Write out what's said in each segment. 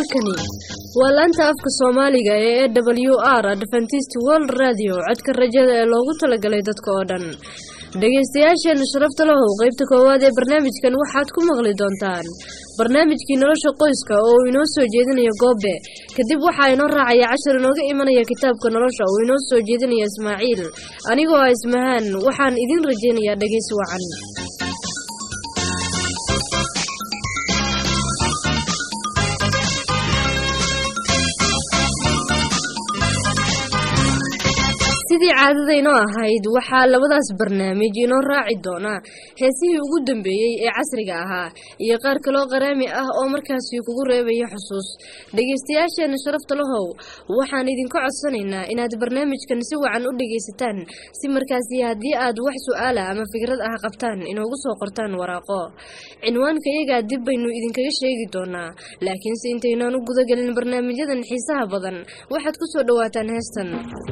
halkani waa laanta afka soomaaliga ee e w r adventist world radio codka rajada ee loogu talagalay dadka oo dhan dhegaystayaasheena sharafta lahow qeybta koowaad ee barnaamijkan waxaad ku maqli doontaan barnaamijkii nolosha qoyska oo uu inoo soo jeedinayo goobe kadib waxaa inoo raacaya cashar inooga imanaya kitaabka nolosha uu inoo soo jeedinaya ismaaciil anigoo ah ismahaan waxaan idin rajaynayaa dhegaysi wacan sidii caadadaynoo ahayd waxaa labadaas barnaamij inoo raaci doonaa heesihii ugu dambeeyey ee casriga ahaa iyo qaar kaloo qaraami ah oo markaasi kugu reebaya xusuus dhegaystayaasheena sharafta lahow waxaan idinka codsanaynaa inaad barnaamijkan si wacan u dhegaysataan si markaasi haddii aad wax su-aala ama fikrad ah qabtaan inoogu soo qortaan waraaqo cinwaanka iyagaa dib baynu idinkaga sheegi doonaa laakiinse intaynaan u gudagelin barnaamijyadan xiisaha badan waxaad ku soo dhowaataan heestan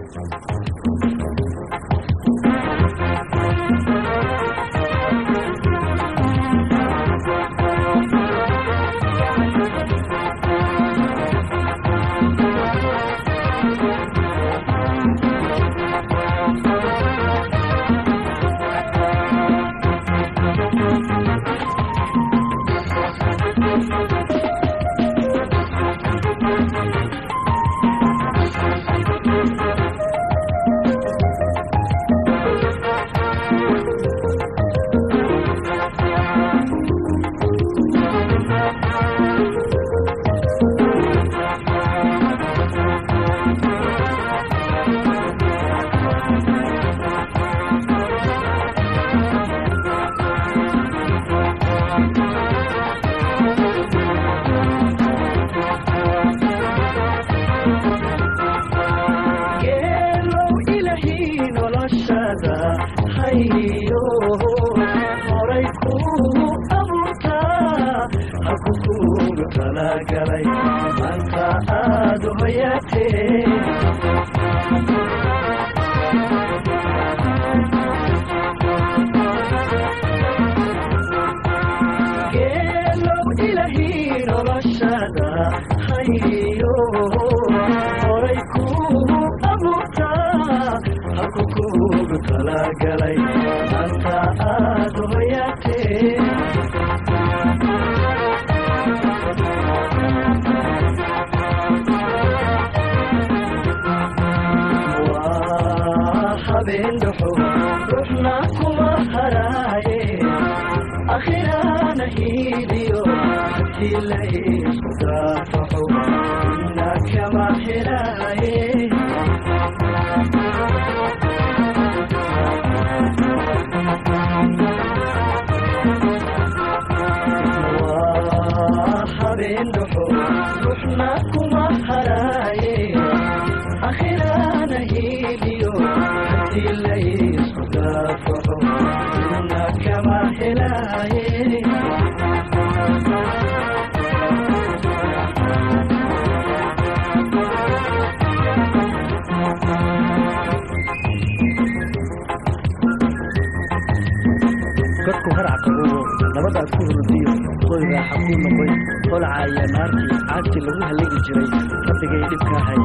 godku harac qabogo nabadaad ku hurdiyo qoy raaxa kuu noqoy holca iyo naartii caagtii lagu hallagi jiray rabbigay dhibka hay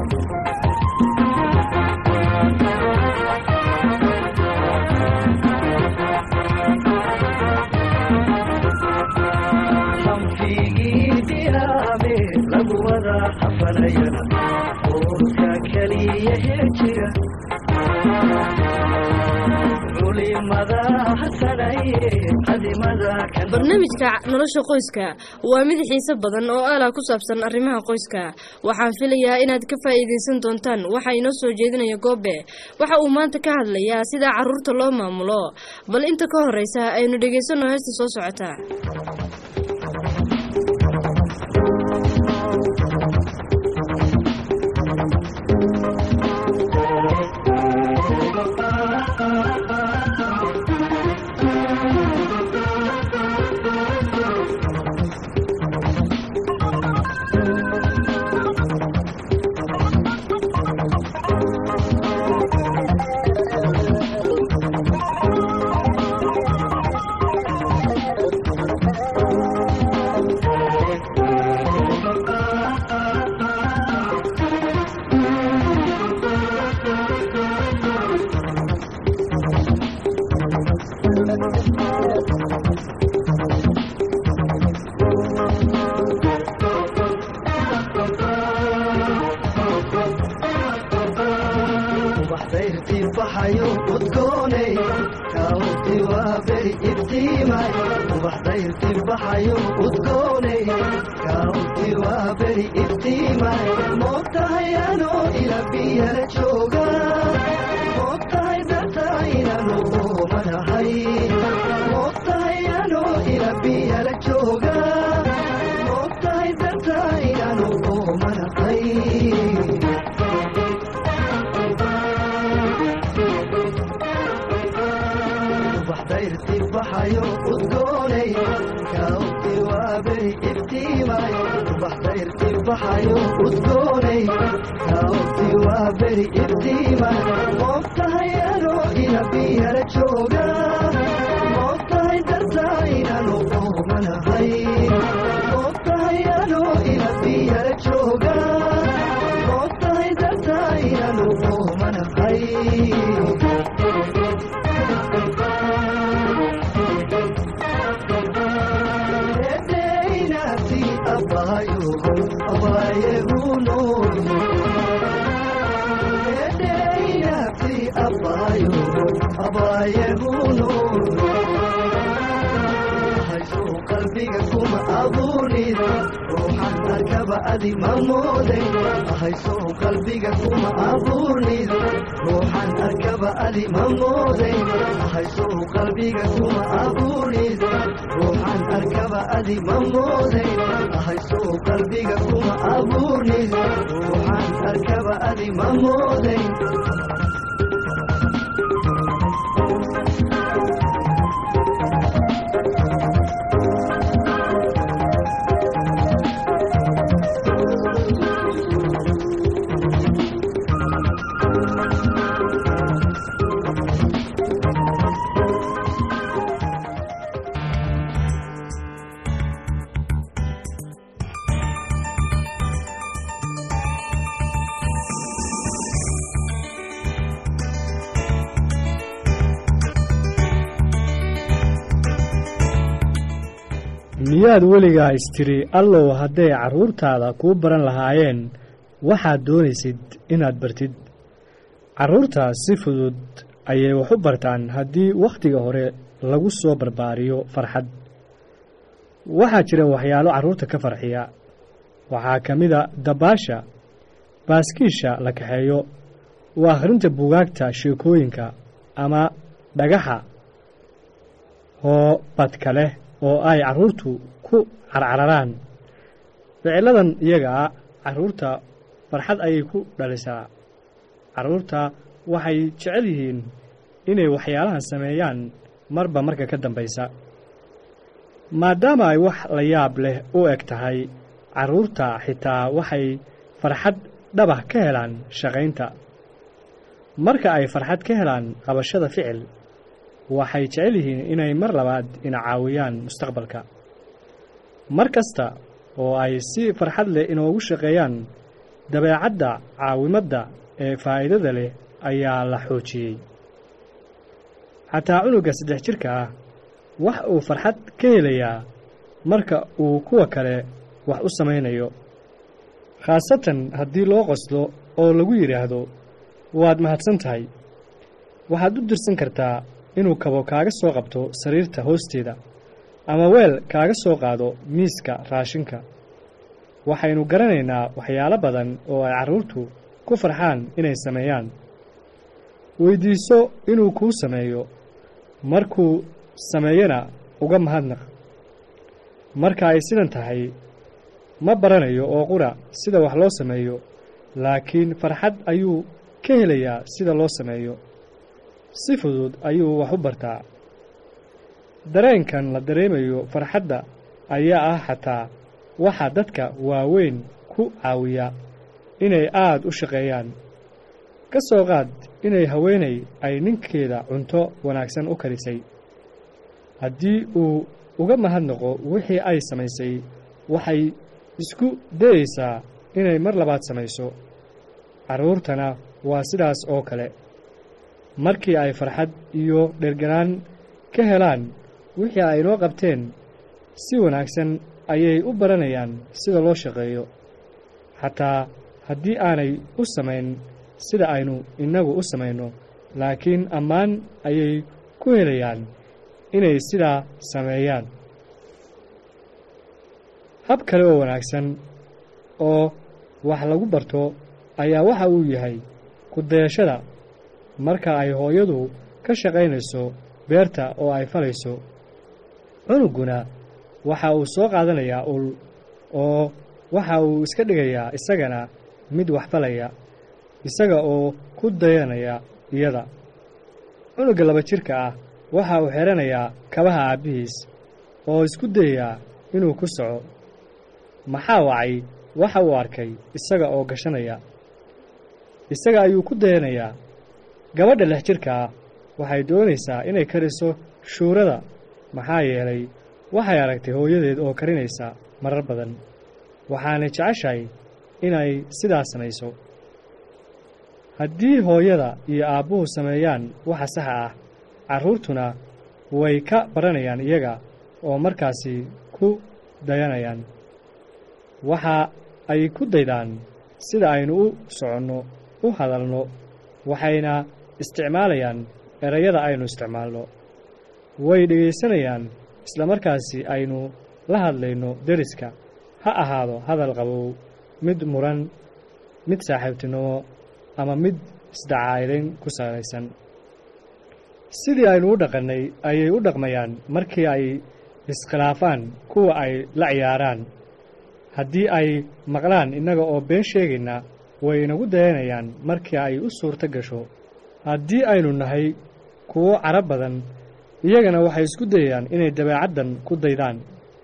barnaamijka nolosha qoyska waa mid xiise badan oo aalah ku saabsan arrimaha qoyska waxaan filayaa inaad ka faa'iidaysan doontaan waxaa inoo soo jeedinaya goobe waxa uu maanta ka hadlayaa sida caruurta loo maamulo bal inta ka horeysa aynu dhegaysanno heesta soo socota ubax dayrtii baxayo udgoonay kaawti waa beri iftiimay moogtahay anoo ila biyala jooga moogtahay dartaa inanu oomanahay moogtahay anoo ila biyala jooga moogtahay dartaa inanu oomanahay ubax dayrtii baxayo udgoonay kaawti waa beri iftiimay ubax dayrtii baxayo udgoonay kaawti waa beri iftiimay moogtahay anoo ila biyala jooga moogtahay dartaa inanu oomanahay moogtahay anoo ila biyala jooga moogtahay dartaa inanu oomanahay edeynasi abayogo abayeguno edeynasi abayogo abayeguno hayso qalbiga kuma abuurid ruuxan arkaba adi ma mooday hayso qalbiga kuma abuurid ruuxan arkaba adi ma mooday hayso qalbiga kuma abuurid ruuxan arkaba adi ma mooday hayso qalbiga kuma abuurid ruuxan arkaba adi ma mooday miyaad weligaa istiri allow hadday carruurtaada kuu baran lahaayeen waxaad doonaysid inaad bartid carruurta si fudud ayay wax u bartaan haddii wakhtiga hore lagu soo barbaariyo farxad waxaa jira waxyaalo carruurta ka farxiya waxaa ka mida dabaasha baaskiisha la kaxeeyo waa akhrinta bugaagta sheekooyinka ama dhagaxa hoobadka leh oo ay carruurtu ku carcararaan ficiladan iyagaa carruurta farxad ayay ku dhalisaa carruurta waxay jecel yihiin inay waxyaalahan sameeyaan marba marka ka dambaysa maadaama ay wax la yaab leh u eg tahay carruurta xitaa waxay farxad dhabah ka helaan shaqaynta marka ay farxad ka helaan qabashada ficil waxay jecel yihiin inay mar labaad ina caawiyaan mustaqbalka mar kasta oo ay si farxad leh inoogu shaqeeyaan dabeecadda caawimadda ee faa'iidada leh ayaa la xoojiyey xataa cunuga saddex jirka ah wax uu farxad ka helayaa marka uu kuwa kale wax u samaynayo khaasatan haddii loo qoslo oo lagu yidhaahdo waad mahadsan tahay waxaad u dirsan kartaa inuu kabo kaaga soo qabto sariirta hoosteeda ama weel kaaga soo qaado miiska raashinka waxaynu garanaynaa waxyaalo badan oo ay carruurtu ku farxaan inay sameeyaan weyddiiso inuu kuu sameeyo markuu sameeyana uga mahadnaq marka ay sidan tahay ma baranayo oo qura sida wax loo sameeyo laakiin farxad ayuu ka helayaa sida loo sameeyo si fudud ayuu wax u bartaa dareenkan la dareemayo farxadda ayaa ah xataa waxaa dadka waaweyn ku caawiya inay aada u shaqeeyaan ka soo qaad inay haweenay ay ninkeeda cunto wanaagsan u karisay haddii uu uga mahadnaqo wixii ay samaysay waxay isku dayeysaa inay mar labaad samayso carruurtana waa sidaas oo kale markii ay farxad iyo dherganaan ka helaan wixii ay noo qabteen si wanaagsan ayay u baranayaan sida loo shaqeeyo xataa haddii aanay u samayn sida aynu innagu u samayno laakiin ammaan ayay ku helayaan inay sidaa sameeyaan hab kale oo wanaagsan oo wax lagu barto ayaa waxa uu yahay ku dayashada marka ay hooyadu ka shaqaynayso beerta oo ay falayso cunugguna waxa uu soo qaadanayaa ul oo waxa uu iska dhigayaa isagana mid wax falaya isaga oo ku dayanaya iyada cunugga laba jirka ah waxa uu xidhanayaa kabaha aabbihiis oo isku dayayaa inuu ku soco maxaa wacay waxa uu arkay isaga oo gashanaya isaga ayuu ku dayanayaa gabadha lix jirka ah waxay doonaysaa inay kariso shuurada maxaa yeelay waxay aragtay hooyadeed oo karinaysa marar badan waxaanay jeceshahay inay sidaas samayso haddii hooyada iyo aabbuhu sameeyaan waxa saxa ah carruurtuna way ka baranayaan iyaga oo markaasi ku dayanayaan waxa ay ku daydaan sida aynu u soconno u hadalno waxayna isticmaalayaan erayada aynu isticmaalno way dhegaysanayaan isla markaasi aynu la hadlayno deriska ha ahaado hadal qabow mid muran mid saaxiibtinimo ama mid isdacaa'idayn ku salaysan sidii aynu u dhaqannay ayay u dhaqmayaan markii ay iskhilaafaan kuwa ay la ciyaaraan haddii ay maqlaan innaga oo been sheegayna way inagu dayanayaan markii ay u suurto gasho haddii aynu nahay kuwo carab badan iyagana waxay isku dayayaan inay dabeecaddan ku daydaan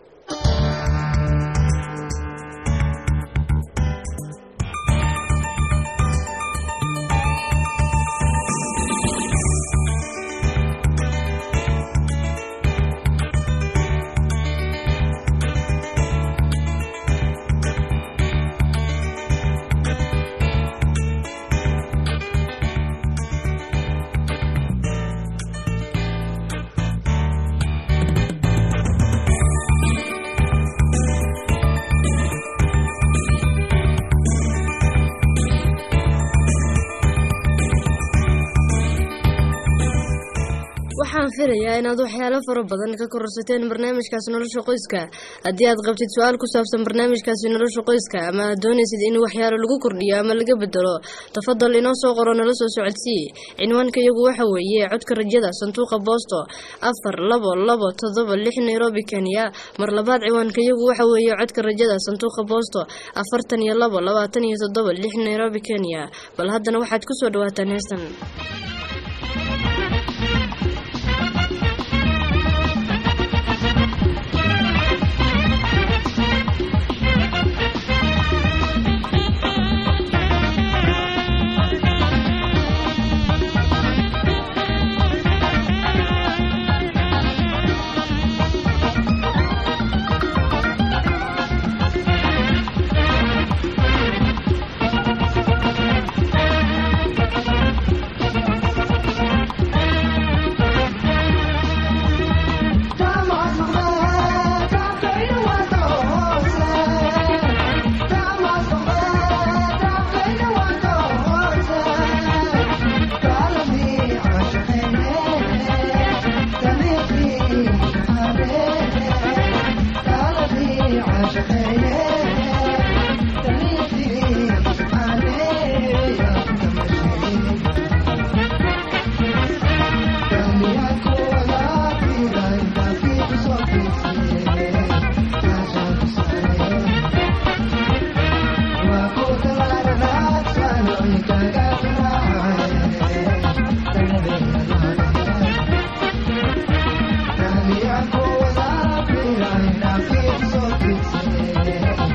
waxaan filayaa inaad waxyaalo fara badan ka kororsateen barnaamijkaasi nolosha qoyska haddii aad qabtid su-aal ku saabsan barnaamijkaasi nolosha qoyska ama aad doonaysid in waxyaalo lagu kordhiyo ama laga bedelo tafadal inoo soo qoro nala soo socodsii cinwaanka iyagu waxa weeye codka rajada sanduuqa boosto afar labo labo toddoba lix nairobi kenya mar labaad ciwaanka iyagu waxa weeye codka rajada sanduuqa boosto afartan iyo labo labaatan iyo toddoba lix nairobi kenya bal haddana waxaad kusoo dhawaataan heestan Yeah.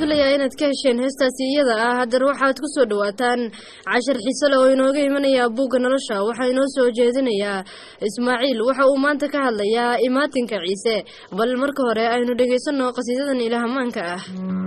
filayaa inaad ka hesheen heestaasi iyada ah haddana waxaad ku soo dhowaataan cashar xiise leh oo inooga imanaya buugga nolosha waxaa inoo soo jeedinayaa ismaaciil waxa uu maanta ka hadlayaa imaatinka ciise bal marka hore aynu dhegaysanno qasiidadan ilaahamaanka ah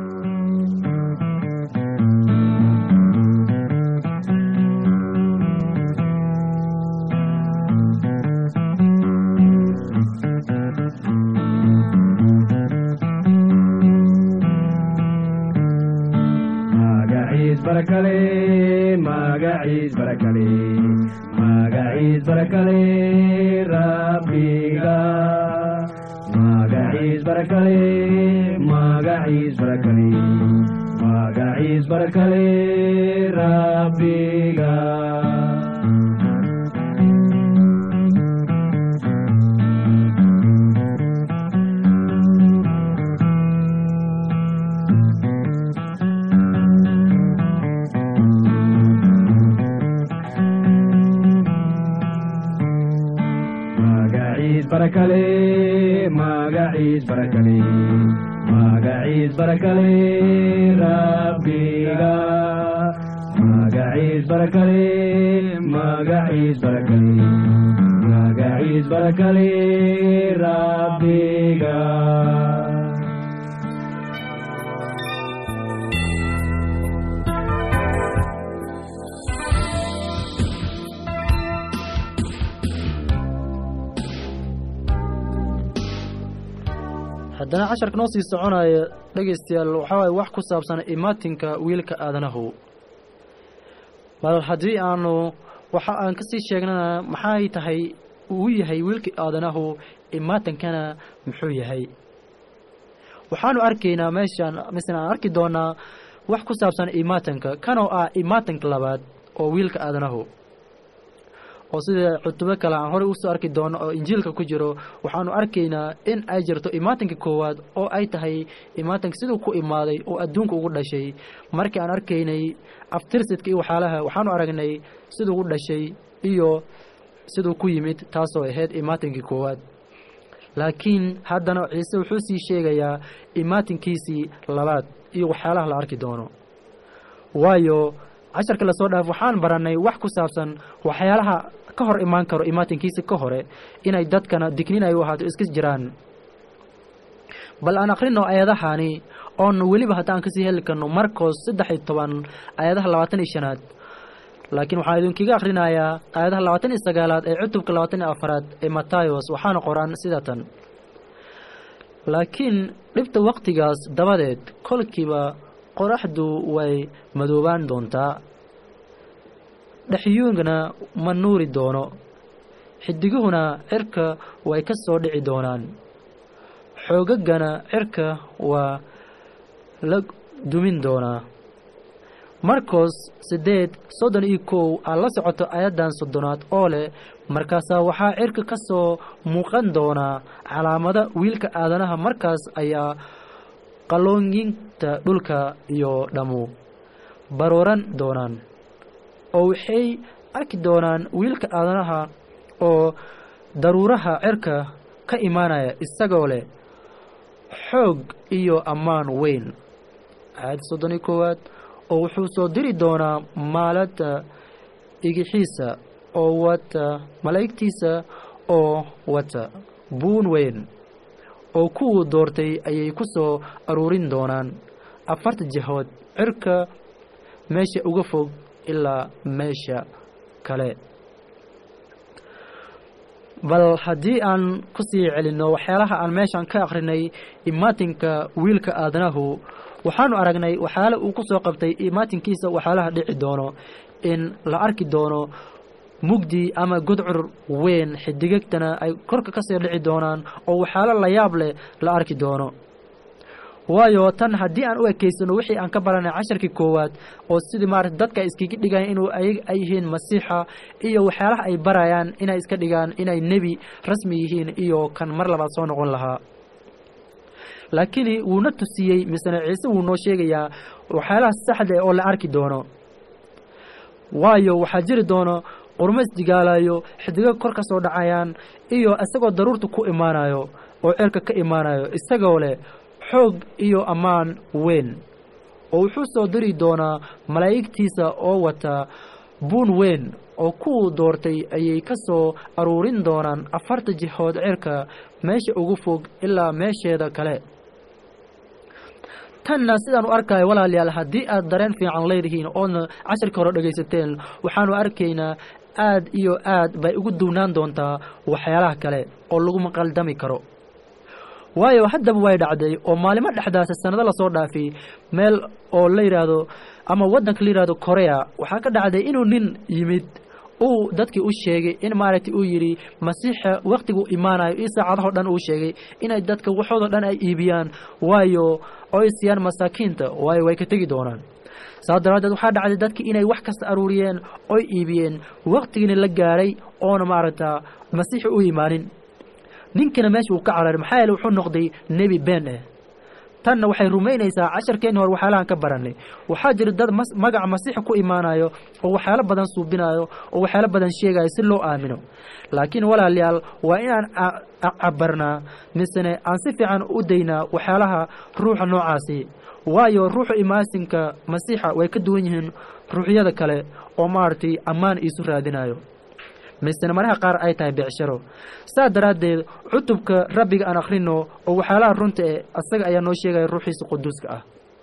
magaciis barakale magaciis barakale magaciis barakale rabbiga magaciis barakale magaciis barakale magaciis barakale rabbiga magaciis barakale magaciis barakale magaciis barakale rabbiga magaciis barakale magaciis barakale magaciis barakale rabbiga haddana casharka noo sii soconaya dhegaystayaal waxaa waaye wax ku saabsan imaatinka wiilka aadanahu bal haddii aanu waxa aan ka sii sheegnana maxay tahay uu yahay wiilka aadanahu imaatinkana muxuu yahay waxaanu arkaynaa meeshaan misna aan arki doonaa wax ku saabsan imaatinka kanoo ah imaatinka labaad oo wiilka aadanahu oo sida cutubo kale aan horey usoo arki doono oo injiilka ku jiro waxaanu arkaynaa in ay jirto imaatinka koowaad oo ay tahay imaatinka siduu ku imaaday oo adduunka ugu dhashay markii aan arkaynay aftirsidka iyo waxyaalaha waxaanu aragnay siduu u dhashay iyo siduu ku yimid taasoo ahayd imaatinkii koowaad laakiin haddana ciise wuxuu sii sheegayaa imaatinkiisii labaad iyo waxyaalaha la arki doono waayo casharka lasoo dhaaf waxaan barannay wax ku saabsan waxyaalaha ka hor imaan karo imaatinkiisa ka hore inay dadkana dignin ay u ahaato iska jiraan bal aan akhrino aayadahani oonu weliba haddaan kasii heli karno marcos saddex iyo toban aayadaha labaatan iyo shanaad laakiin waxaan idinkaga akhrinayaa aayadaha labaatan iyo sagaalaad ee cutubka labaatan iyo afaraad ee matayos waxaana qoran sida tan laakiin dhibta wakhtigaas dabadeed kolkiiba qoraxdu way madoobaan doontaa dhexyuungana ma nuuri doono xidiguhuna cirka way ka soo dhici doonaan xoogaggana cirka waa la dumin doonaa marcos siddeed soddon iyo kow aad la socoto ayaddan soddonaad oo leh markaasaa waxaa cirka ka soo muuqan doonaa calaamada wiilka aadanaha markaas ayaa qalooyinta dhulka iyo dhammu barooran doonaan oo waxay arki doonaan wiilka aadanaha oo daruuraha cirka ka imaanaya isagoo leh xoog iyo ammaan weyn aayadda soddon iyo koowaad oo wuxuu soo diri doonaa maalada igixiisa oo wata malaa'igtiisa oo wata buun weyn oo kuwuu doortay ayay ku soo aruurin doonaan afarta jihood cirka meesha uga fog ilaa meesha kale bal haddii aan ku sii celinno waxyaalaha aan meeshan ka akhrinay imaatinka wiilka aadanahu waxaanu aragnay waxyaala uu ku soo qabtay imaatinkiisa waxyaalaha dhici doono in la arki doono mugdi ama gudcur weyn xidigagtana ay korka ka sii dhici doonaan oo waxyaalo la yaab leh la arki doono waayo tan haddii aan u ekeysano wixii aan ka baranay casharkii koowaad oo sidii maarata dadka iskaga dhigayan inuu ay ay yihiin masiixa iyo waxyaalaha ay barayaan inay iska dhigaan inay nebi rasmi yihiin iyo kan mar labaad soo noqon lahaa laakiin wuuna tusiyey misene ciise wuu noo sheegayaa waxyaalaha saxda oo la arki doono waayo waxaa jiri doono qurmo isdigaalayo xidigo kor ka soo dhacayaan iyo isagoo daruurta ku imaanayo oo ceelka ka imaanayo isagoo leh xoog iyo ammaan weyn oo wuxuu soo diri doonaa malaa'igtiisa oo wata buun weyn oo kuwuu doortay ayay ka soo aruurin doonaan afarta jihood cirka meesha ugu fog ilaa meesheeda kale tanna sidaan u arkayo walaalayaal haddii aad dareen fiican leedihiin oodna casharka hore dhegaysateen waxaanu arkaynaa aad iyo aad bay ugu duwnaan doontaa waxyaalaha kale oo laguma qaldami karo waayo haddaba way dhacday oo maalimo dhexdaasa sannado lasoo dhaafay meel oo la yidhaahdo ama waddanka la yidhahdo korea waxaa ka dhacday inuu nin yimid uu dadkii u sheegay in maaragtay uu yidhi masiixa wakhtigu imaanayo iyo saacadahoo dhan uu sheegay inay dadka waxoodoo dhan ay iibiyaan waayo oo ay siiyaan masaakiinta waayo way ka tegi doonaan saas daraaddeed waxaa dhacday dadkii inay wax kasta aruuriyeen oy iibiyeen wakhtigiina la gaadhay oona maaragta masiixi u imaanin ninkina meesha uu ka cararay maxaa yeele wuxuu noqday nebi been ah tanna waxay rumaynaysaa casharkeenni hore waxyaalahan ka barannay waxaa jira dad mas magaca masiixa ku imaanayo oo waxyaalo badan suubinayo oo waxyaalo badan sheegayo si loo aamino laakiin walaalayaal waa inaan cabarnaa misene aan si fiican u daynaa waxyaalaha ruuxa noocaasi waayo ruuxa imaasinka masiixa way ka duwan yihiin ruuxyada kale oo maaragtay ammaan iisu raadinayo misena maraha qaar ay tahay becsharo saa daraaddeed cutubka rabbiga aan akhrino oo waxyaalaha runta eh asaga ayaa noo sheegaya ruuxiisa quduuska ah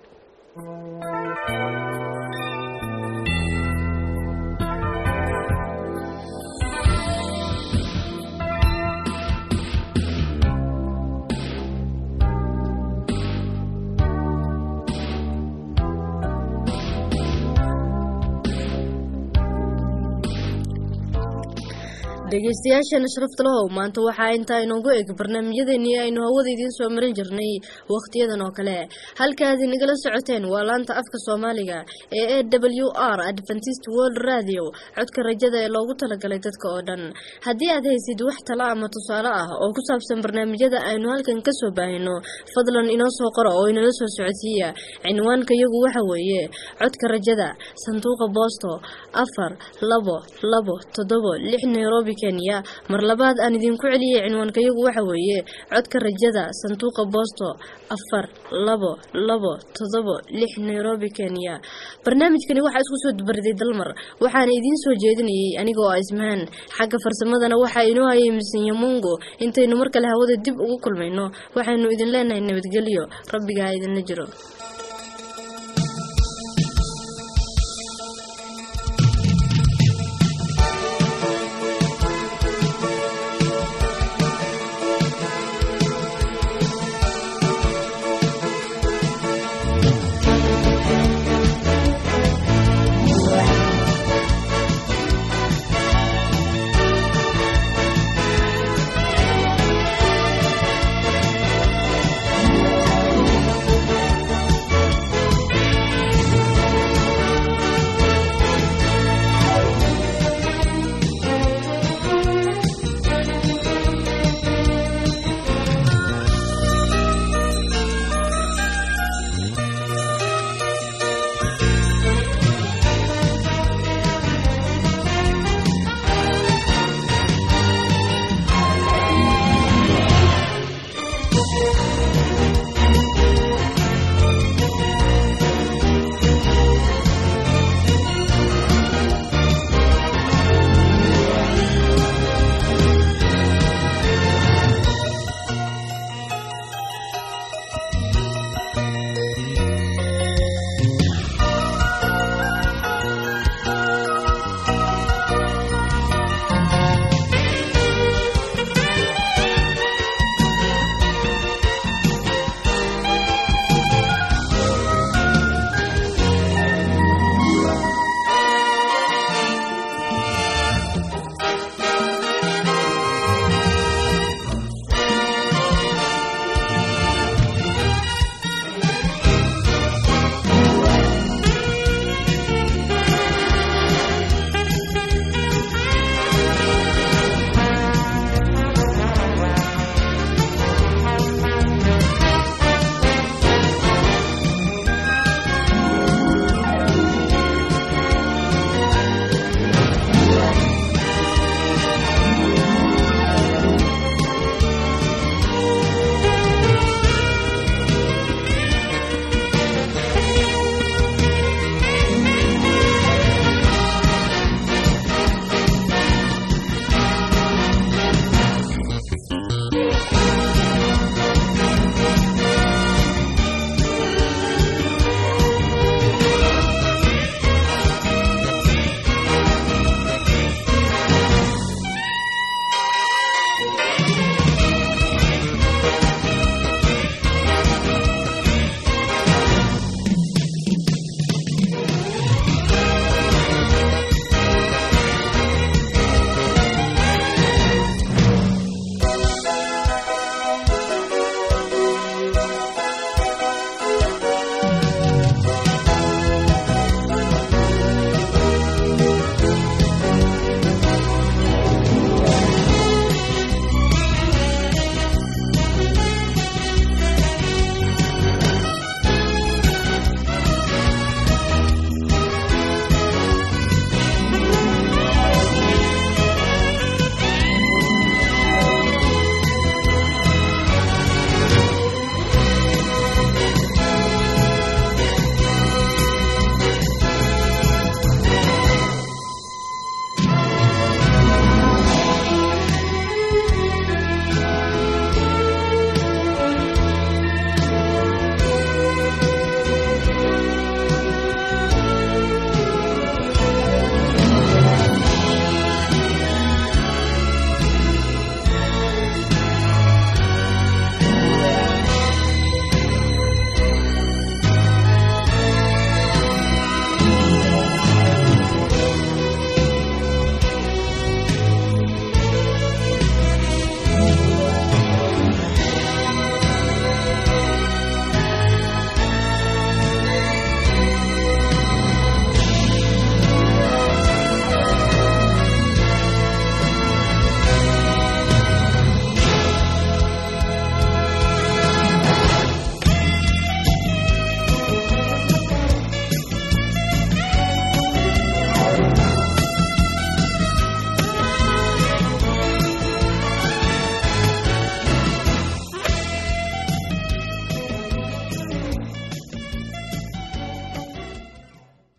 dhegeystayaashana sharafta lahow maanta waxaa intaa inoogu eg barnaamijyadeennii aynu hawada idiin soo marin jirnay wakhtiyadan oo kale halkaad inagala socoteen waa laanta afka soomaaliga ee e w r adventist world radio codka rajada ee loogu talagalay dadka oo dhan haddii aad haysid wax tala ama tusaale ah oo ku saabsan barnaamijyada aynu halkan kasoo baahino fadlan inoo soo qora oo inala soo socodsiiya cinwaanka yagu waxa weeye codka rajada sanduuqa boosto afar labo labo toddobo lix nairobi kenya mar labaad aan idinku celiyay cinwaankayagu waxa weeye codka rajada sanduuqa boosto afar labo labo toddobo lix nairobi kenya barnaamijkani waxaa isku soo dubariday dalmar waxaana idiin soo jeedinayay anigoo ah ismahaan xagga farsamadana waxaa inoo hayay misinyo mungo intaynu mar kale hawada dib ugu kulmayno waxaynu idin leenahay nabadgelyo rabbigaa idinla jiro